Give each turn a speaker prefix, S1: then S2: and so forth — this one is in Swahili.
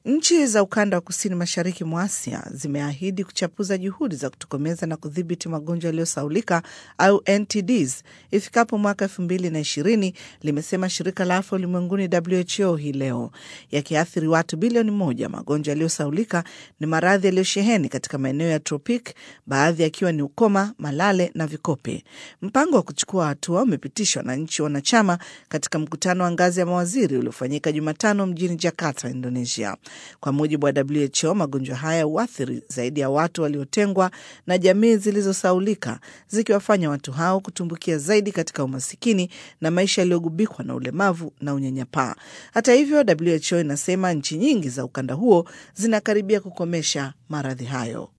S1: Nchi za ukanda wa kusini mashariki mwa Asia zimeahidi kuchapuza juhudi za kutokomeza na kudhibiti magonjwa yaliyosaulika au NTDs ifikapo mwaka elfu mbili na ishirini, limesema shirika la afya ulimwenguni WHO hii leo. Yakiathiri watu bilioni moja, magonjwa yaliyosaulika ni maradhi yaliyosheheni katika maeneo ya tropik, baadhi yakiwa ni ukoma, malale na vikope. Mpango wa kuchukua hatua umepitishwa na nchi wanachama katika mkutano wa ngazi ya mawaziri uliofanyika Jumatano mjini Jakarta, Indonesia. Kwa mujibu wa WHO, magonjwa haya huathiri zaidi ya watu waliotengwa na jamii zilizosaulika, zikiwafanya watu hao kutumbukia zaidi katika umasikini na maisha yaliyogubikwa na ulemavu na unyanyapaa. Hata hivyo, WHO inasema nchi nyingi za ukanda huo zinakaribia kukomesha maradhi hayo.